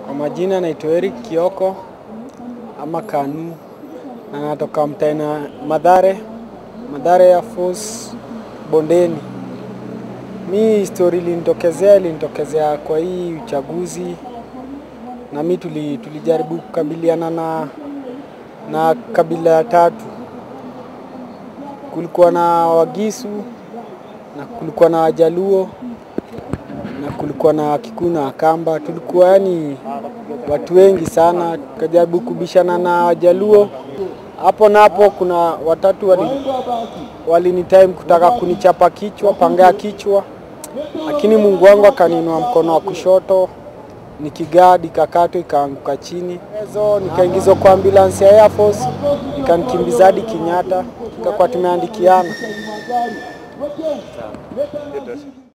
Kwa majina naitwa Eric Kioko ama Kanu na natoka mtaina Madhare, Madhare Air Force Bondeni. Mi story ilinitokezea ilinitokezea kwa hii uchaguzi, na mi tuli, tulijaribu kukabiliana na, na kabila ya tatu. Kulikuwa na Wagisu na kulikuwa na Wajaluo na kulikuwa na Kikuyu na Wakamba. Tulikuwa yani watu wengi sana, tukajaribu kubishana na Wajaluo hapo na hapo. Kuna watatu wali, walini time kutaka kunichapa kichwa, panga ya kichwa, lakini Mungu wangu akaniinua mkono wa kushoto nikigadi ikakatwa ikaanguka chini, ezo nikaingizwa kwa ambulance ya Air Force ikanikimbiza hadi Kenyatta, tukakuwa tumeandikiana.